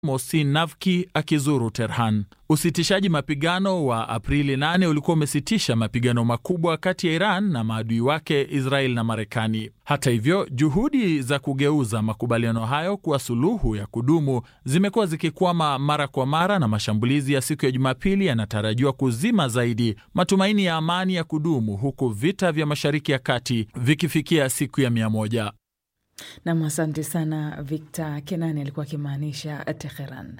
Mohsin Navki akizuru Tehran. Usitishaji mapigano wa Aprili 8 ulikuwa umesitisha mapigano makubwa kati ya Iran na maadui wake Israel na Marekani. Hata hivyo, juhudi za kugeuza makubaliano hayo kuwa suluhu ya kudumu zimekuwa zikikwama mara kwa mara, na mashambulizi ya siku ya Jumapili yanatarajiwa kuzima zaidi matumaini ya amani ya kudumu, huku vita vya Mashariki ya Kati vikifikia siku ya mia moja. Nam, asante sana Victor Kenani alikuwa akimaanisha Teheran.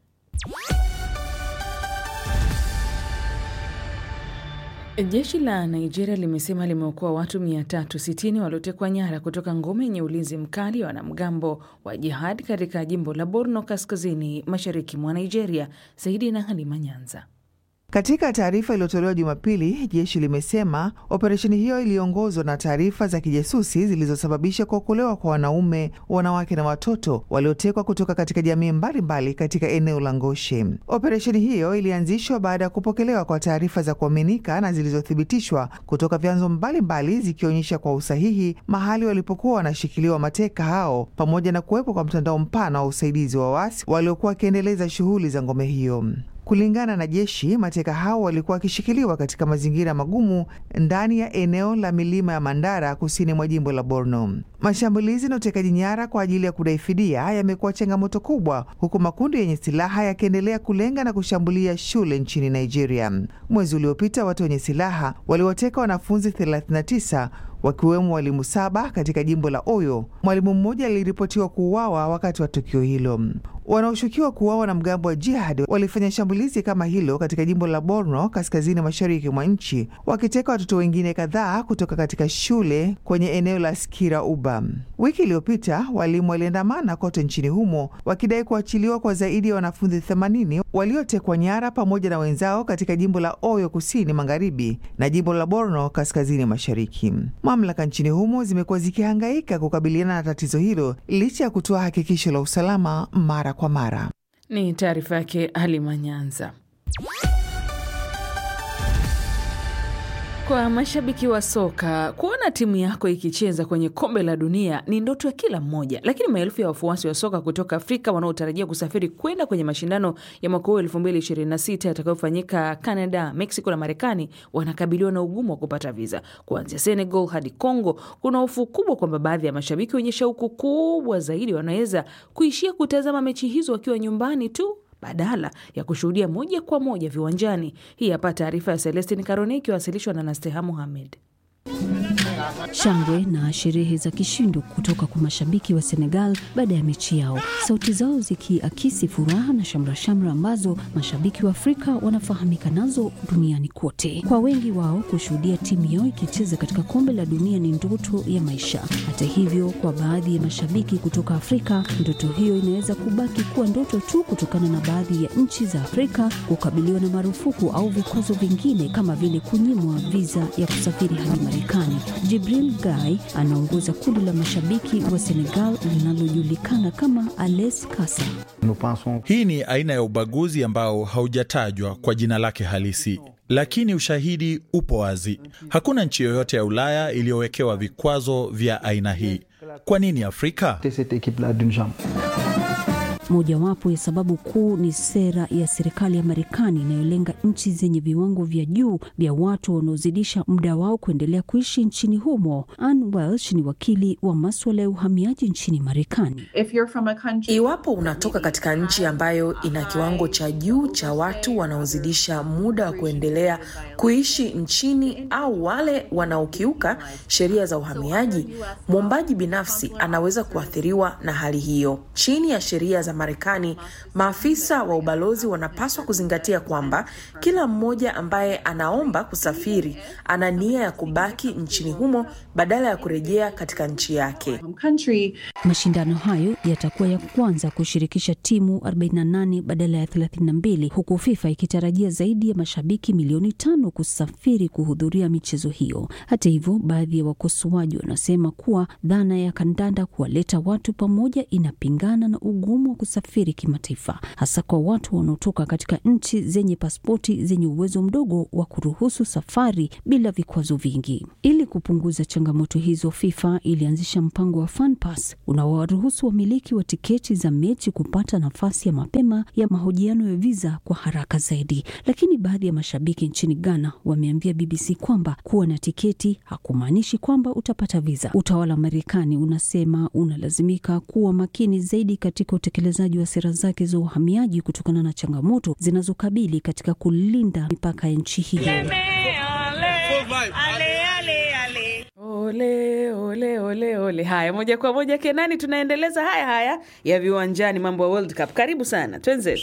Jeshi la Nigeria limesema limeokoa watu 360 waliotekwa nyara kutoka ngome yenye ulinzi mkali wa wanamgambo wa jihad katika jimbo la Borno kaskazini mashariki mwa Nigeria. Zaidi na Halima Nyanza. Katika taarifa iliyotolewa Jumapili, jeshi limesema operesheni hiyo iliongozwa na taarifa za kijasusi zilizosababisha kuokolewa kwa wanaume, wanawake na watoto waliotekwa kutoka katika jamii mbalimbali katika eneo la Ngoshe. Operesheni hiyo ilianzishwa baada ya kupokelewa kwa taarifa za kuaminika na zilizothibitishwa kutoka vyanzo mbalimbali zikionyesha kwa usahihi mahali walipokuwa wanashikiliwa mateka hao, pamoja na kuwepo kwa mtandao mpana wa usaidizi wa waasi waliokuwa wakiendeleza shughuli za ngome hiyo. Kulingana na jeshi, mateka hao walikuwa wakishikiliwa katika mazingira magumu ndani ya eneo la milima ya Mandara kusini mwa jimbo la Borno. Mashambulizi na utekaji nyara kwa ajili ya kudai fidia yamekuwa changamoto kubwa, huku makundi yenye silaha yakiendelea kulenga na kushambulia shule nchini Nigeria. Mwezi uliopita watu wenye silaha waliwateka wanafunzi 39 wakiwemo walimu saba katika jimbo la Oyo. Mwalimu mmoja aliripotiwa kuuawa wakati wa tukio hilo. Wanaoshukiwa kuuawa na mgambo wa jihad walifanya shambulizi kama hilo katika jimbo la Borno, kaskazini mashariki mwa nchi, wakiteka watoto wengine kadhaa kutoka katika shule kwenye eneo la Skira Uba. Wiki iliyopita walimu waliandamana kote nchini humo wakidai kuachiliwa kwa zaidi ya wanafunzi 80 waliotekwa nyara pamoja na wenzao katika jimbo la Oyo kusini magharibi na jimbo la Borno kaskazini mashariki. Mamlaka nchini humo zimekuwa zikihangaika kukabiliana na tatizo hilo licha ya kutoa hakikisho la usalama mara kwa mara. Ni taarifa yake Halima Nyanza. Kwa mashabiki wa soka, kuona timu yako ikicheza kwenye kombe la dunia ni ndoto ya kila mmoja, lakini maelfu ya wafuasi wa soka kutoka Afrika wanaotarajia kusafiri kwenda kwenye mashindano ya mwaka huu elfu mbili ishirini na sita yatakayofanyika Canada, Mexico na Marekani wanakabiliwa na ugumu wa kupata viza. Kuanzia Senegal hadi Congo, kuna hofu kubwa kwamba baadhi ya mashabiki wenye shauku kubwa zaidi wanaweza kuishia kutazama mechi hizo wakiwa nyumbani tu badala ya kushuhudia moja kwa moja viwanjani. Hii hapa taarifa ya Celestin Karone ikiwasilishwa na Nasteha Muhamed. Shangwe na sherehe za kishindo kutoka kwa mashabiki wa Senegal baada ya mechi yao, sauti zao zikiakisi furaha na shamrashamra ambazo mashabiki wa Afrika wanafahamika nazo duniani kote. Kwa wengi wao, kushuhudia timu yao ikicheza katika kombe la dunia ni ndoto ya maisha. Hata hivyo, kwa baadhi ya mashabiki kutoka Afrika, ndoto hiyo inaweza kubaki kuwa ndoto tu kutokana na baadhi ya nchi za Afrika kukabiliwa na marufuku au vikwazo vingine kama vile kunyimwa viza ya kusafiri hadi Marekani. Jibril Gai anaongoza kundi la mashabiki wa Senegal linalojulikana kama Ales Kasa. Hii ni aina ya ubaguzi ambao haujatajwa kwa jina lake halisi, lakini ushahidi upo wazi. Hakuna nchi yoyote ya Ulaya iliyowekewa vikwazo vya aina hii. Kwa nini Afrika? Mojawapo ya sababu kuu ni sera ya serikali ya Marekani inayolenga nchi zenye viwango vya juu vya watu wanaozidisha muda wao kuendelea kuishi nchini humo. Ann Welsh ni wakili wa maswala ya uhamiaji nchini Marekani. Iwapo unatoka katika nchi ambayo ina kiwango cha juu cha watu wanaozidisha muda wa kuendelea kuishi nchini au wale wanaokiuka sheria za uhamiaji, mwombaji binafsi anaweza kuathiriwa na hali hiyo. Chini ya sheria za Marekani, maafisa wa ubalozi wanapaswa kuzingatia kwamba kila mmoja ambaye anaomba kusafiri ana nia ya kubaki nchini humo badala ya kurejea katika nchi yake. Mashindano hayo yatakuwa ya kwanza kushirikisha timu 48 badala ya 32 huku FIFA ikitarajia zaidi ya mashabiki milioni tano kusafiri kuhudhuria michezo hiyo. Hata hivyo, baadhi ya wakosoaji wanasema kuwa dhana ya kandanda kuwaleta watu pamoja inapingana na ugumu wa kusafiri kimataifa, hasa kwa watu wanaotoka katika nchi zenye pasipoti zenye uwezo mdogo wa kuruhusu safari bila vikwazo vingi. Ili kupunguza changamoto hizo, FIFA ilianzisha mpango wa FanPass unaowaruhusu wamiliki wa tiketi za mechi kupata nafasi ya mapema ya mahojiano ya viza kwa haraka zaidi. Lakini baadhi ya mashabiki nchini Ghana wameambia BBC kwamba kuwa na tiketi hakumaanishi kwamba utapata viza. Utawala wa Marekani unasema unalazimika kuwa makini zaidi katika utekelezaji wa sera zake za uhamiaji kutokana na changamoto zinazokabili katika kulinda mipaka ya nchi hiyo. Ole, ole, ole, ole. Haya, moja kwa moja Kenani, tunaendeleza haya haya ya viwanjani, mambo ya World Cup. Karibu sana, twenzetu.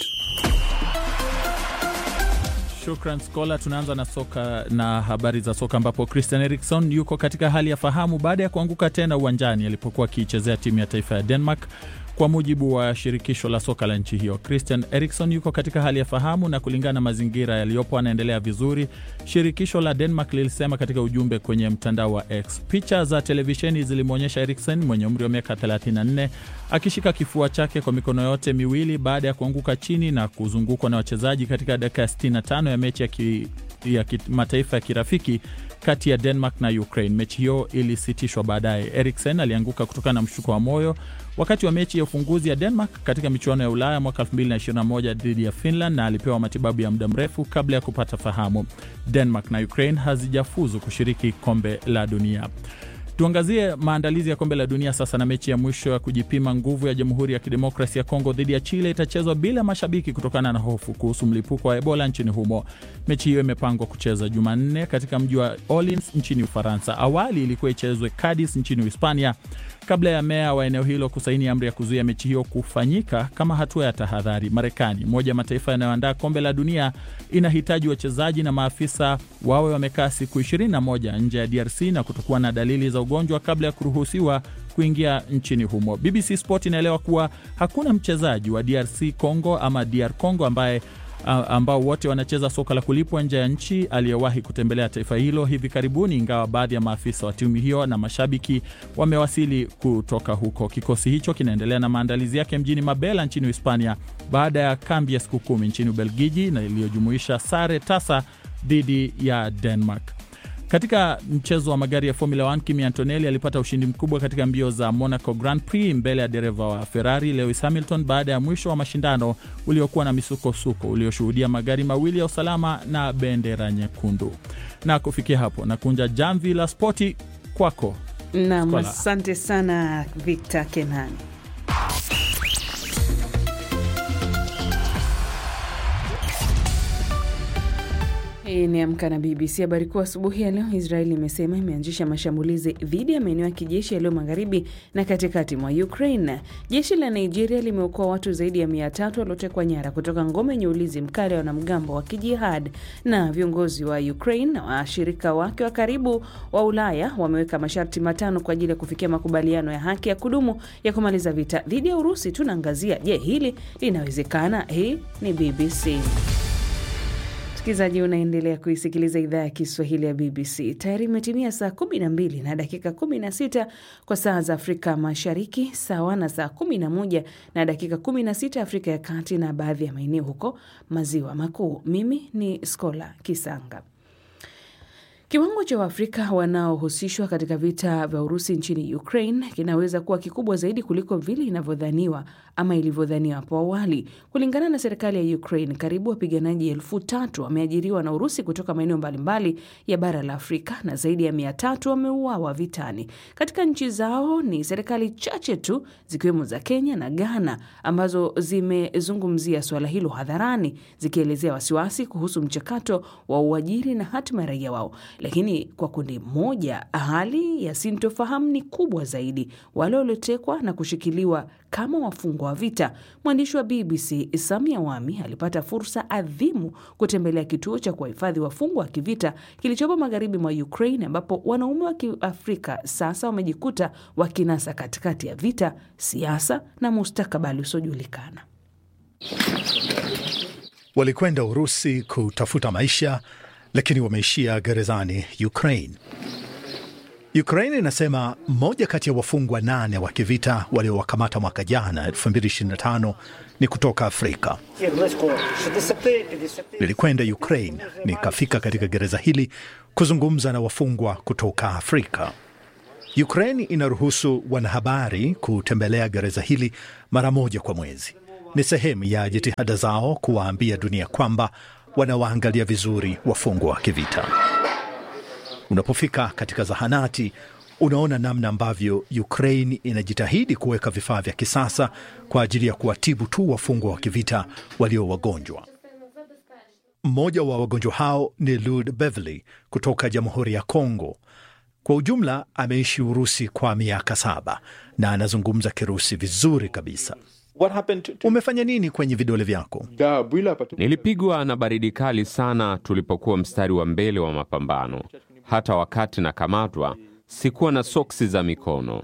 Shukran Skola. Tunaanza na soka na habari za soka ambapo Christian Erikson yuko katika hali ya fahamu baada ya kuanguka tena uwanjani alipokuwa akiichezea timu ya taifa ya Denmark. Kwa mujibu wa shirikisho la soka la nchi hiyo, Christian Erikson yuko katika hali ya fahamu na kulingana na mazingira yaliyopo anaendelea vizuri, shirikisho la Denmark lilisema katika ujumbe kwenye mtandao wa X. Picha za televisheni zilimwonyesha Erikson mwenye umri wa miaka 34 akishika kifua chake kwa mikono yote miwili baada ya kuanguka chini na kuzungukwa na wachezaji katika dakika ya 65 ya mechi ya ki ya kimataifa ya kirafiki kati ya Denmark na Ukraine. Mechi hiyo ilisitishwa baadaye. Eriksen alianguka kutokana na mshuko wa moyo wakati wa mechi ya ufunguzi ya Denmark katika michuano ya Ulaya mwaka 2021 dhidi ya Finland na alipewa matibabu ya muda mrefu kabla ya kupata fahamu. Denmark na Ukraine hazijafuzu kushiriki kombe la dunia. Tuangazie maandalizi ya kombe la dunia sasa, na mechi ya mwisho ya kujipima nguvu ya Jamhuri ya Kidemokrasi ya Kongo dhidi ya Chile itachezwa bila mashabiki kutokana na hofu kuhusu mlipuko wa Ebola nchini humo. Mechi hiyo imepangwa kucheza Jumanne katika mji wa Orleans nchini Ufaransa. Awali ilikuwa ichezwe Cadiz nchini Hispania kabla ya meya wa eneo hilo kusaini amri ya kuzuia mechi hiyo kufanyika kama hatua ya tahadhari. Marekani, moja ya mataifa yanayoandaa kombe la dunia, inahitaji wachezaji na maafisa wawe wamekaa siku 21 nje ya DRC na kutokuwa na dalili za ugonjwa kabla ya kuruhusiwa kuingia nchini humo. BBC Sport inaelewa kuwa hakuna mchezaji wa DRC Congo ama DR Congo ambaye ambao wote wanacheza soka la kulipwa nje ya nchi aliyewahi kutembelea taifa hilo hivi karibuni, ingawa baadhi ya maafisa wa timu hiyo na mashabiki wamewasili kutoka huko. Kikosi hicho kinaendelea na maandalizi yake mjini Mabela nchini Hispania baada ya kambi ya siku kumi nchini Ubelgiji na iliyojumuisha sare tasa dhidi ya Denmark. Katika mchezo wa magari ya Formula 1 Kimi Antonelli alipata ushindi mkubwa katika mbio za Monaco Grand Prix mbele ya dereva wa Ferrari Lewis Hamilton baada ya mwisho wa mashindano uliokuwa na misukosuko ulioshuhudia magari mawili ya usalama na bendera nyekundu. Na kufikia hapo na kunja jamvi la spoti kwako. Nam, asante sana Victor Kenani. Hii ni Amka na BBC. Habari kuu asubuhi ya leo, Israeli imesema imeanzisha mashambulizi dhidi ya maeneo ya kijeshi yaliyo magharibi na katikati mwa Ukraine. Jeshi la Nigeria limeokoa watu zaidi ya mia tatu waliotekwa nyara kutoka ngome yenye ulinzi mkali wa wanamgambo wa kijihad. Na viongozi wa Ukraine na washirika wake wa karibu wa Ulaya wameweka masharti matano kwa ajili ya kufikia makubaliano ya haki ya kudumu ya kumaliza vita dhidi ya Urusi. Tunaangazia, je, hili linawezekana? Hii ni BBC. Msikilizaji, unaendelea kuisikiliza idhaa ya Kiswahili ya BBC. Tayari imetimia saa 12 na dakika 16 kwa saa za Afrika Mashariki, sawa na saa 11 na dakika 16 Afrika ya Kati na baadhi ya maeneo huko Maziwa Makuu. Mimi ni Skola Kisanga. Kiwango cha Waafrika wanaohusishwa katika vita vya Urusi nchini Ukraine kinaweza kuwa kikubwa zaidi kuliko vile inavyodhaniwa ama ilivyodhaniwa hapo awali. Kulingana na serikali ya Ukraine, karibu wapiganaji elfu tatu wameajiriwa na Urusi kutoka maeneo mbalimbali ya bara la Afrika na zaidi ya mia tatu wameuawa vitani katika nchi zao. Ni serikali chache tu zikiwemo za Kenya na Ghana ambazo zimezungumzia suala hilo hadharani, zikielezea wasiwasi kuhusu mchakato wa uajiri na hatima ya raia wao. Lakini kwa kundi moja, hali ya sintofahamu ni kubwa zaidi, wale waliotekwa na kushikiliwa kama wafungwa wa vita. Mwandishi wa BBC Samia Wami alipata fursa adhimu kutembelea kituo cha kuwahifadhi wafungwa wa kivita kilichopo magharibi mwa Ukraine, ambapo wanaume wa Kiafrika sasa wamejikuta wakinasa katikati ya vita, siasa na mustakabali usiojulikana. Walikwenda Urusi kutafuta maisha lakini wameishia gerezani Ukraine. Ukraine inasema mmoja kati ya wafungwa nane wa kivita waliowakamata mwaka jana 2025 ni kutoka Afrika. Nilikwenda Ukraine nikafika katika gereza hili kuzungumza na wafungwa kutoka Afrika. Ukraine inaruhusu wanahabari kutembelea gereza hili mara moja kwa mwezi. Ni sehemu ya jitihada zao kuwaambia dunia kwamba wanawaangalia vizuri wafungwa wa kivita. Unapofika katika zahanati, unaona namna ambavyo Ukraine inajitahidi kuweka vifaa vya kisasa kwa ajili ya kuwatibu tu wafungwa wa kivita walio wagonjwa. Mmoja wa wagonjwa hao ni Lud Beverly kutoka Jamhuri ya Kongo. Kwa ujumla ameishi Urusi kwa miaka saba na anazungumza Kirusi vizuri kabisa. Umefanya nini kwenye vidole vyako? Nilipigwa na baridi kali sana tulipokuwa mstari wa mbele wa mapambano. Hata wakati nakamatwa sikuwa na soksi za mikono.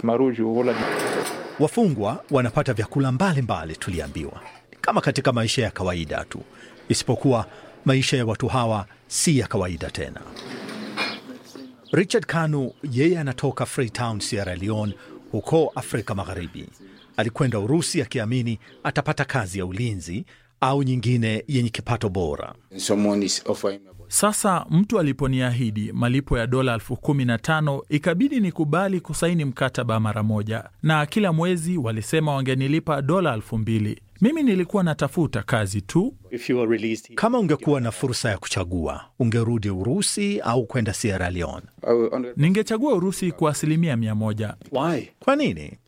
Wafungwa wanapata vyakula mbalimbali, tuliambiwa, kama katika maisha ya kawaida tu, isipokuwa maisha ya watu hawa si ya kawaida tena. Richard Kanu yeye anatoka Freetown, Sierra Leone, huko Afrika Magharibi. Alikwenda Urusi akiamini atapata kazi ya ulinzi au nyingine yenye kipato bora. Sasa mtu aliponiahidi malipo ya dola elfu kumi na tano ikabidi nikubali kusaini mkataba mara moja, na kila mwezi walisema wangenilipa dola elfu mbili. Mimi nilikuwa natafuta kazi tu. Kama ungekuwa na fursa ya kuchagua, ungerudi Urusi au kwenda Sierra Leone? Ningechagua Urusi kwa asilimia mia moja. Kwa nini?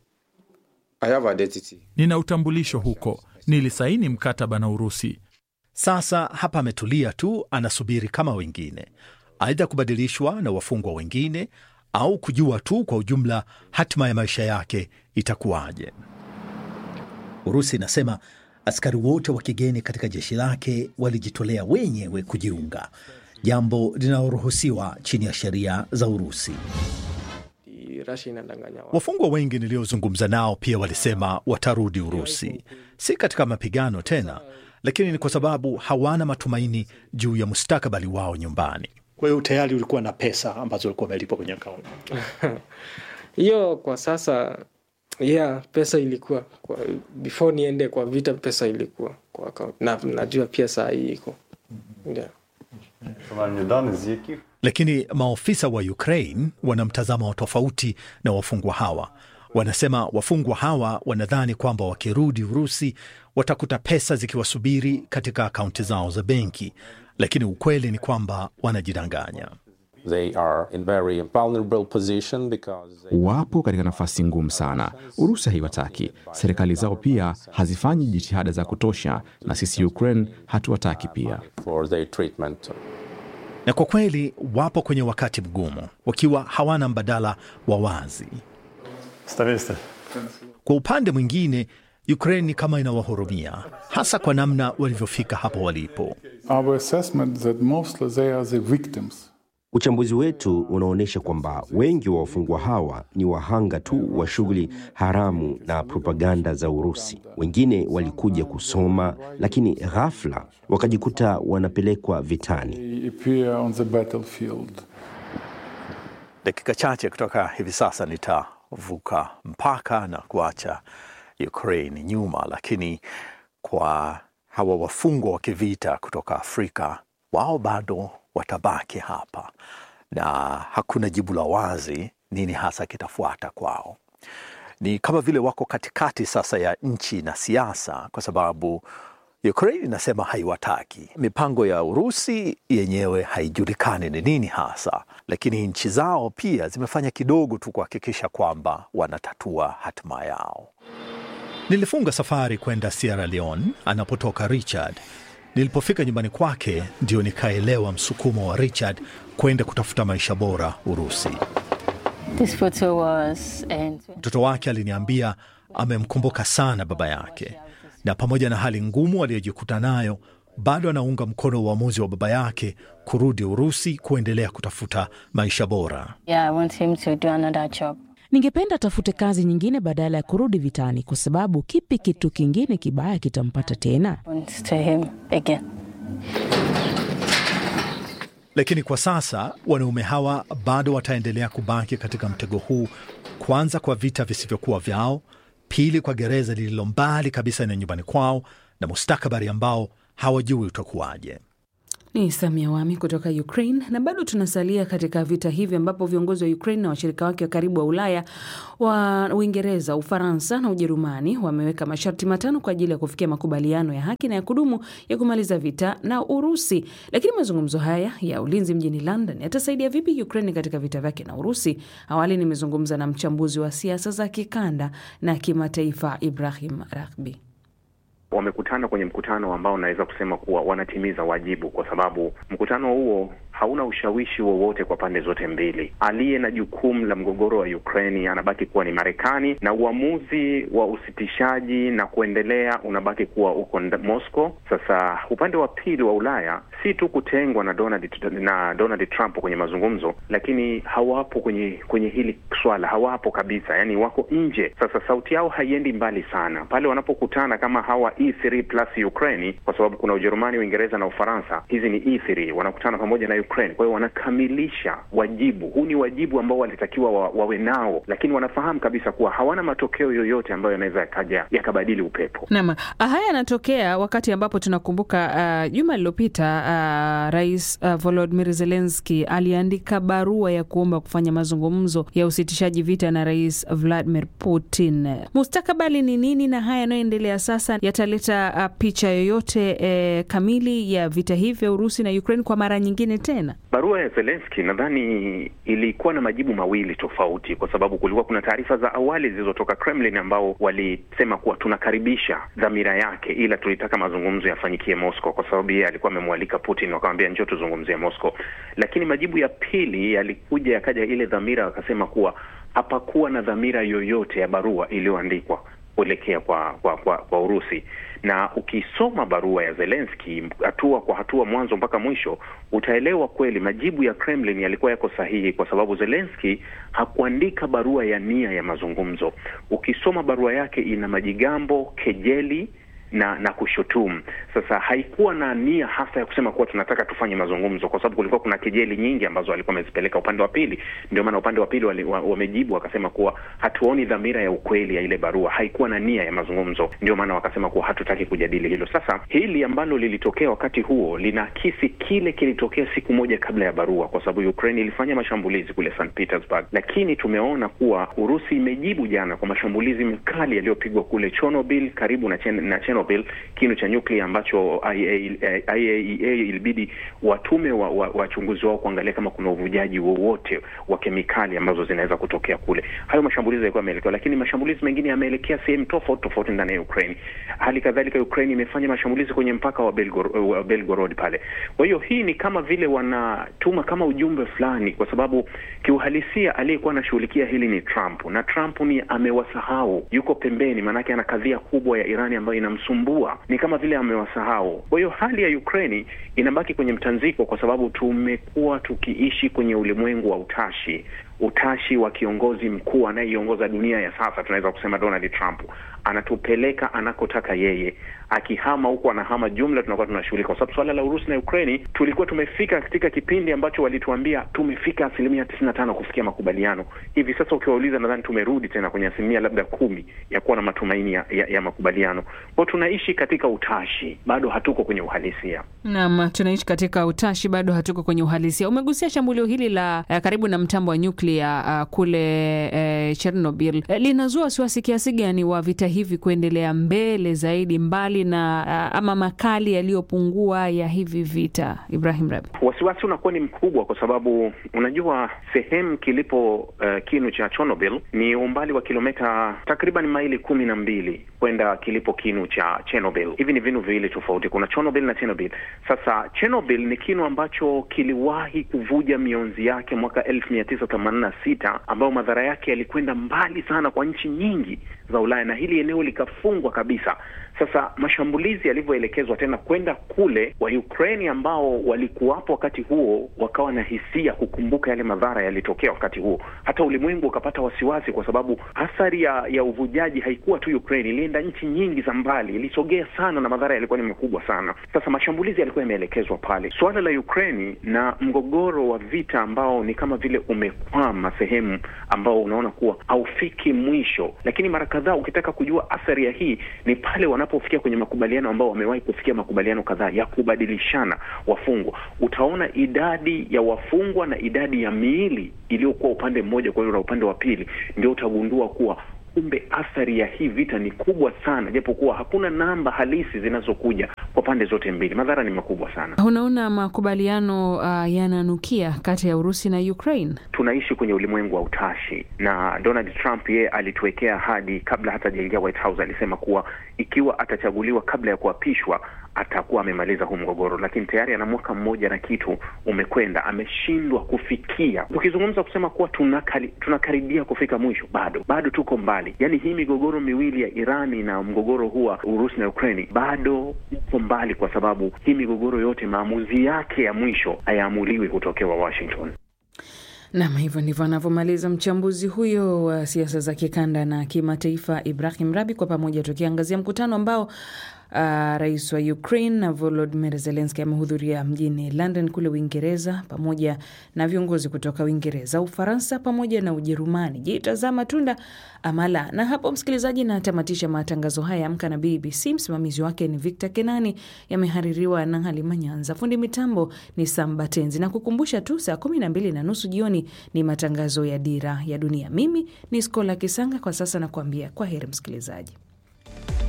Nina utambulisho huko, nilisaini mkataba na Urusi. Sasa hapa ametulia tu, anasubiri kama wengine, aidha kubadilishwa na wafungwa wengine au kujua tu kwa ujumla hatima ya maisha yake itakuwaje. Urusi inasema askari wote wa kigeni katika jeshi lake walijitolea wenyewe kujiunga, jambo linaloruhusiwa chini ya sheria za Urusi. Wafungwa wengi niliozungumza nao pia walisema watarudi Urusi, si katika mapigano tena, lakini ni kwa sababu hawana matumaini juu ya mustakabali wao nyumbani. Kwa hiyo tayari ulikuwa na pesa ambazo ulikuwa umelipwa kwenye akaunti hiyo? Kwa sasa yeah, pesa ilikuwa kwa, before niende kwa vita, pesa ilikuwa kwa akaunti na najua pia saa hii iko yeah. Lakini maofisa wa Ukraine wana mtazamo tofauti na wafungwa hawa. Wanasema wafungwa hawa wanadhani kwamba wakirudi Urusi watakuta pesa zikiwasubiri katika akaunti zao za benki, lakini ukweli ni kwamba wanajidanganya. They are in very vulnerable position because they... Wapo katika nafasi ngumu sana. Urusi haiwataki, serikali zao pia hazifanyi jitihada za kutosha, na sisi Ukraine hatuwataki pia. for their treatment. Na kwa kweli wapo kwenye wakati mgumu, wakiwa hawana mbadala wa wazi. Kwa upande mwingine, Ukraine ni kama inawahurumia, hasa kwa namna walivyofika hapo walipo. Our assessment that mostly they are the victims. Uchambuzi wetu unaonyesha kwamba wengi wa wafungwa hawa ni wahanga tu wa shughuli haramu na propaganda za Urusi. Wengine walikuja kusoma, lakini ghafla wakajikuta wanapelekwa vitani. They appear on the battlefield. Dakika chache kutoka hivi sasa nitavuka mpaka na kuacha Ukraine nyuma, lakini kwa hawa wafungwa wa kivita kutoka Afrika, wao bado watabaki hapa na hakuna jibu la wazi nini hasa kitafuata kwao. Ni kama vile wako katikati sasa ya nchi na siasa, kwa sababu Ukraine inasema haiwataki. Mipango ya Urusi yenyewe haijulikani ni nini hasa, lakini nchi zao pia zimefanya kidogo tu kuhakikisha kwamba wanatatua hatima yao. Nilifunga safari kwenda Sierra Leone anapotoka Richard. Nilipofika nyumbani kwake ndio nikaelewa msukumo wa Richard kwenda kutafuta maisha bora Urusi. This photo was Mtoto wake aliniambia amemkumbuka sana baba yake, na pamoja na hali ngumu aliyojikuta nayo, bado anaunga mkono uamuzi wa baba yake kurudi Urusi kuendelea kutafuta maisha bora. yeah, I want him to do another job. Ningependa atafute kazi nyingine badala ya kurudi vitani, kwa sababu kipi kitu kingine kibaya kitampata tena? Happens to him again. Lakini kwa sasa wanaume hawa bado wataendelea kubaki katika mtego huu, kwanza kwa vita visivyokuwa vyao, pili kwa gereza lililo mbali kabisa na nyumbani kwao, na mustakabali ambao hawajui utakuwaje. Ni Samia Wami kutoka Ukraine. Na bado tunasalia katika vita hivi ambapo viongozi wa Ukraine na washirika wake wa karibu wa Ulaya wa Uingereza, Ufaransa na Ujerumani wameweka masharti matano kwa ajili ya kufikia makubaliano ya haki na ya kudumu ya kumaliza vita na Urusi. Lakini mazungumzo haya ya ulinzi mjini London yatasaidia vipi Ukraine katika vita vyake na Urusi? Awali nimezungumza na mchambuzi wa siasa za kikanda na kimataifa Ibrahim Rahbi. Wamekutana kwenye mkutano ambao naweza kusema kuwa wanatimiza wajibu, kwa sababu mkutano huo hauna ushawishi wowote kwa pande zote mbili. Aliye na jukumu la mgogoro wa Ukraini anabaki kuwa ni Marekani, na uamuzi wa usitishaji na kuendelea unabaki kuwa uko Moscow. Sasa upande wa pili wa Ulaya si tu kutengwa na Donald, na Donald Trump kwenye mazungumzo, lakini hawapo kwenye kwenye hili swala, hawapo kabisa, yani wako nje. Sasa sauti yao haiendi mbali sana pale wanapokutana kama hawa E3 plus Ukraine, kwa sababu kuna Ujerumani, Uingereza na Ufaransa. Hizi ni E3 wanakutana pamoja na Ukraine. Kwa hiyo wanakamilisha wajibu huu, ni wajibu ambao walitakiwa wa, wawe nao, lakini wanafahamu kabisa kuwa hawana matokeo yoyote ambayo yanaweza yakaja yakabadili upepo. Naam, haya yanatokea wakati ambapo tunakumbuka juma uh, lililopita uh, Rais uh, Volodymyr Zelensky aliandika barua ya kuomba kufanya mazungumzo ya usitishaji vita na Rais Vladimir Putin. Mustakabali ni nini na haya yanayoendelea sasa yataleta uh, picha yoyote eh, kamili ya vita hivi vya Urusi na Ukraine kwa mara nyingine tena? Barua ya Zelensky nadhani ilikuwa na majibu mawili tofauti, kwa sababu kulikuwa kuna taarifa za awali zilizotoka Kremlin ambao walisema kuwa tunakaribisha dhamira yake, ila tulitaka mazungumzo yafanyikie Moscow, kwa sababu yeye alikuwa amemwalika Putin, wakamwambia njoo tuzungumzie Moscow. Lakini majibu ya pili yalikuja yakaja ile dhamira, wakasema kuwa hapakuwa na dhamira yoyote ya barua iliyoandikwa kuelekea kwa, kwa, kwa, kwa Urusi na ukisoma barua ya Zelensky hatua kwa hatua mwanzo mpaka mwisho utaelewa kweli majibu ya Kremlin yalikuwa yako sahihi, kwa sababu Zelensky hakuandika barua ya nia ya mazungumzo. Ukisoma barua yake ina majigambo, kejeli na na kushutumu. Sasa haikuwa na nia hasa ya kusema kuwa tunataka tufanye mazungumzo, kwa sababu kulikuwa kuna kejeli nyingi ambazo walikuwa wamezipeleka upande wa pili. Ndio maana upande wa pili wali, wa, wamejibu wakasema kuwa hatuoni dhamira ya ukweli ya ile barua, haikuwa na nia ya mazungumzo. Ndio maana wakasema kuwa hatutaki kujadili hilo. Sasa hili ambalo lilitokea wakati huo linaakisi kile kilitokea siku moja kabla ya barua, kwa sababu Ukraine ilifanya mashambulizi kule St Petersburg, lakini tumeona kuwa Urusi imejibu jana kwa mashambulizi makali yaliyopigwa kule Chernobyl karibu na, chen, na Chernobyl kinu cha nyuklia ambacho IAEA ilibidi watume wachunguzi wa, wa wao kuangalia kama kuna uvujaji wowote wa kemikali ambazo zinaweza kutokea kule. Hayo mashambulizi yalikuwa yameelekewa, lakini mashambulizi mengine yameelekea sehemu tofauti tofauti ndani ya Ukraine. Hali kadhalika Ukraine imefanya mashambulizi kwenye mpaka wa Belgorod, wa Belgorod pale. Kwa hiyo hii ni kama vile wanatuma kama ujumbe fulani, kwa sababu kiuhalisia aliyekuwa anashughulikia hili ni Trump, na Trump ni amewasahau, yuko pembeni, maanake ana kadhia kubwa ya Irani ambayo inamsumbua ni kama vile amewasahau. Kwa hiyo hali ya Ukraini inabaki kwenye mtanziko, kwa sababu tumekuwa tukiishi kwenye ulimwengu wa utashi, utashi wa kiongozi mkuu anayeiongoza dunia ya sasa, tunaweza kusema Donald Trump anatupeleka anakotaka yeye. Akihama huko anahama jumla, tunakuwa tunashughulika, kwa sababu swala la Urusi na Ukraini tulikuwa tumefika katika kipindi ambacho walituambia tumefika asilimia tisini na tano kufikia makubaliano. Hivi sasa ukiwauliza, nadhani tumerudi tena kwenye asilimia labda kumi ya kuwa na matumaini ya, ya, ya makubaliano. Kwao tunaishi katika utashi, bado hatuko kwenye uhalisia. Naam, tunaishi katika utashi, bado hatuko kwenye uhalisia. Umegusia shambulio hili la uh, karibu na mtambo wa nyuklia uh, kule uh, Chernobyl uh, linazua wasiwasi kiasi gani wa vita hivi kuendelea mbele zaidi mbali na uh, ama makali yaliyopungua ya hivi vita, Ibrahim Rabi? Wasiwasi unakuwa ni mkubwa kwa sababu unajua sehemu kilipo uh, kinu cha Chernobyl ni umbali wa kilomita takriban maili kumi na mbili kwenda kilipo kinu cha Chernobyl. Hivi ni vinu viwili tofauti, kuna Chernobyl na Chernobyl. Sasa Chernobyl ni kinu ambacho kiliwahi kuvuja mionzi yake mwaka elfu mia tisa themanini ishirini na sita ambayo madhara yake yalikwenda mbali sana kwa nchi nyingi za Ulaya na hili eneo likafungwa kabisa. Sasa mashambulizi yalivyoelekezwa tena kwenda kule, wa Ukraine ambao walikuwapo wakati huo wakawa na hisia kukumbuka yale madhara yalitokea wakati huo. Hata ulimwengu ukapata wasiwasi, kwa sababu athari ya, ya uvujaji haikuwa tu Ukraine, ilienda nchi nyingi za mbali, ilisogea sana na madhara yalikuwa ni makubwa sana. Sasa mashambulizi yalikuwa yameelekezwa pale. Suala la Ukraine na mgogoro wa vita ambao ni kama vile umekwama sehemu ambao unaona kuwa haufiki mwisho, lakini mara kadhaa ukitaka kujua athari ya hii ni pale wanapofikia kwenye makubaliano ambao wamewahi kufikia makubaliano kadhaa ya kubadilishana wafungwa. Utaona idadi ya wafungwa na idadi ya miili iliyokuwa upande mmoja kwa hiyo na upande wa pili, ndio utagundua kuwa kumbe athari ya hii vita ni kubwa sana, japokuwa hakuna namba halisi zinazokuja kwa pande zote mbili. Madhara ni makubwa sana. Unaona makubaliano uh, yananukia kati ya Urusi na Ukraine. Tunaishi kwenye ulimwengu wa utashi, na Donald Trump yeye alituwekea ahadi kabla hata hajaingia White House. Alisema kuwa ikiwa atachaguliwa kabla ya kuapishwa atakuwa amemaliza huu mgogoro, lakini tayari ana mwaka mmoja na kitu umekwenda, ameshindwa kufikia. Tukizungumza kusema kuwa tunakali, tunakaribia kufika mwisho, bado bado tuko mbali. Yaani hii migogoro miwili ya Irani na mgogoro huu wa Urusi na Ukraini bado uko mbali, kwa sababu hii migogoro yote maamuzi yake ya mwisho hayaamuliwi kutokewa Washington. Nam, hivyo ndivyo anavyomaliza mchambuzi huyo wa siasa za kikanda na kimataifa Ibrahim Rabi, kwa pamoja tukiangazia mkutano ambao Uh, rais wa Ukraine na Volodymyr Zelensky amehudhuria mjini London kule Uingereza pamoja na viongozi kutoka Uingereza, Ufaransa pamoja na Ujerumani. Je, tazama matunda amala. Na hapo msikilizaji, natamatisha matangazo haya Amka na BBC. Msimamizi wake ni Victor Kenani, yamehaririwa na Halima Nyanza, fundi mitambo ni Samba Tenzi, na kukumbusha tu saa kumi na mbili na nusu jioni ni matangazo ya Dira ya Dunia. Mimi ni Skola Kisanga, kwa sasa nakuambia kwa heri msikilizaji.